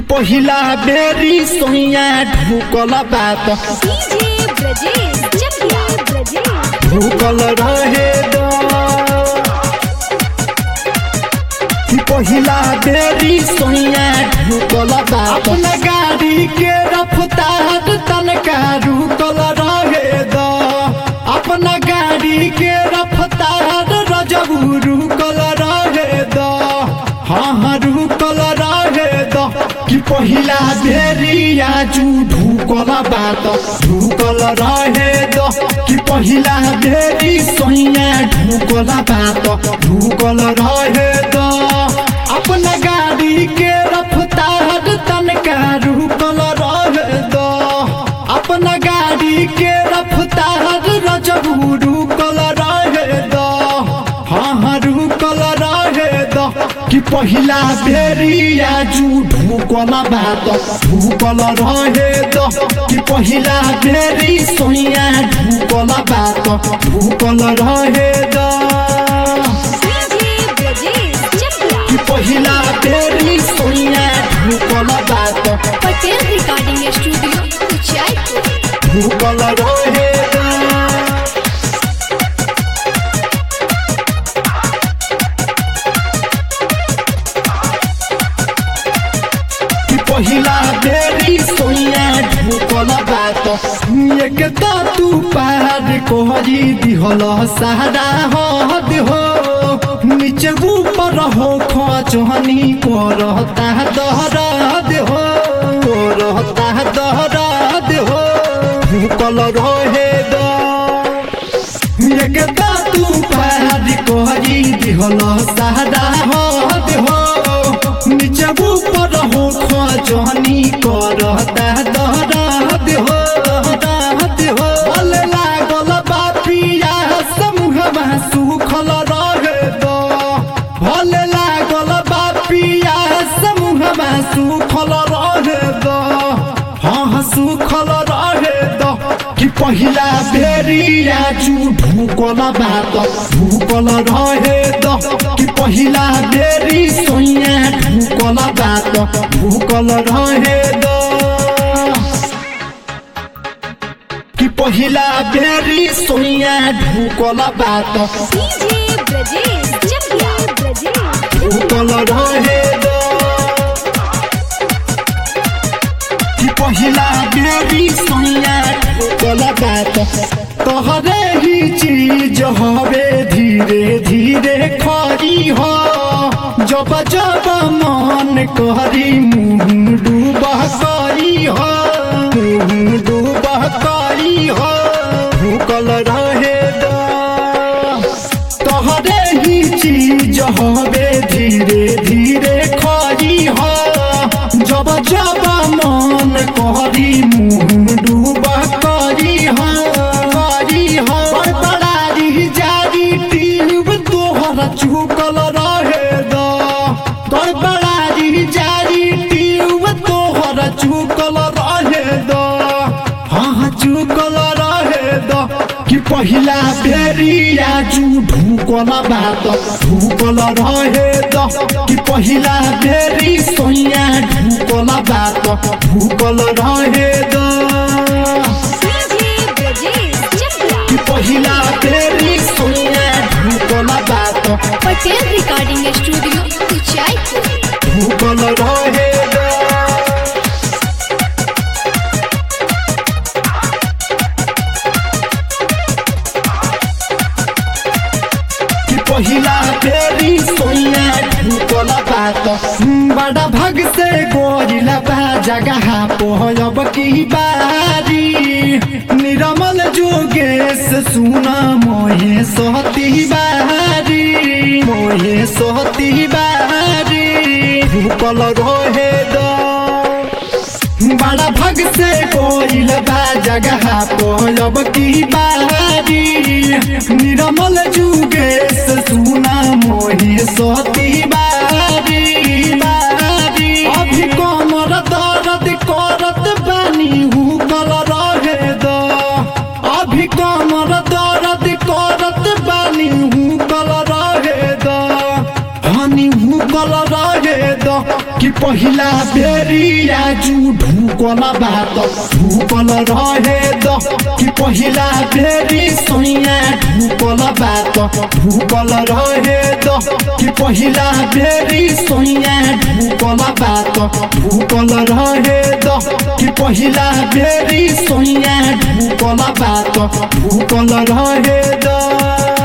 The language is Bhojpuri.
पहिला बेरी सोइया ढुकल बात डीजे ब्रजेश चकिया ब्रजेश ढुकल रहे द पहिला बेरी सोइया ढुकल बात अपना गाड़ी के रफ्तार तनका रुकल रहे द अपना गाड़ी के रफ्तार रजबू रुकल रहे द हाँ हाँ रुकल रहे द कि पहिला बेरी आजू ढुकल बात ढुकल रहे द कि पहिला बेरी सोइया ढुकल बात ढुकल रहे द अपना गाड़ी के रफ्तार तनका रुकल रहे द अपना गाड़ी के रफ्तार रजबू रुकल रहे द हाँ हाँ रुकल रहे द कि पहिला बेरी आजू ढुकल बात ढुकल रहे द कि पहिला बेरी सोइया ढुकल बात ढुकल रहे द डीजे ब्रजेश चकिया कि पहिला बेरी सोइया ढुकल बात पटेल रिकॉर्डिंग स्टूडियो उचाईपुर ढुकल रहे द कि पहिला बेरी सोइया ढुकल बात एक त तू पार कोहरी दिहल सहारा हद हो नीचे ऊपर हो खचहनी करता दहराद हो करता दहराद हो ढुकल रहे द एकदा तू पार कोहरी दिहल सहारा हद हो नीचे ऊपर हो खजनी करता दहराद हो दहराद हो भले लागल बापिया समूहमा सुखल रहे द भले लागल बापिया समूहमा सुखल रहे द हाँ हाँ सुखल रहे द कि पहिला बेरी आजू ढुकल बात ढुकल रहे द कि पहिला बेरी सोइया ढुकल बात ढुकल रहे द कि पहिला बेरी सोइया ढुकल बात डीजे ब्रजेश चकिया ब्रजेश ढुकल रहे द कि पहिला बेरी सोइया ढुकल बात तोहरे ही चीज हवे धीरे धीरे खरी हो जब जब मन करी मुँह डूबह करी हो मुँह डूबह करी हो ढुकल रहे द तोहरे ही चीज हवे धीरे धीरे खरी हो जब जब मन करी मुँह डूबा करी हो करी हो बड़बड़ारी जारी टीब तोहर चुकल रहे द तोर बड़ारी जारी टीब तोहर चुकल रहे द हाँ हाँ चुकल रहे द कि पहिला बेरी आजू ढुकल बात ढुकल रहे द कि पहिला बेरी सोइया ढुकल बात ढुकल रहे द डीजे ब्रजेश चकिया कि पहिला बेरी सोइया ढुकल बात पटेल रिकॉर्डिंग स्टूडियो उचाईपुर ढुकल रहे द कि पहिला बेरी सोइया ढुकल बात बड़ा भग से गोरिला बा जगह पोहब की बारी निरमल जोगेश सुना मोहे सोहती बारी मोहे सोहती बारी ढुकल रहे द बड़ा भग से कोइल बा जगह पोलब की बारी निरमल जुगेश सुना मोही सोती बारी बारी अभी कमर दर्द करत बानी हुकल रहे द अभी कमर दर्द करत बानी हुकल रहे द हनी तनी हुकल रहे द कि पहिला बेरी आजु ढुकल बात ढुकल रहे द कि पहिला बेरी सैया ढुकल बात ढुकल रहे द कि पहिला बेरी सैया ढुकल बात ढुकल रहे द कि पहिला बेरी सैया ढुकल बात ढुकल रहे द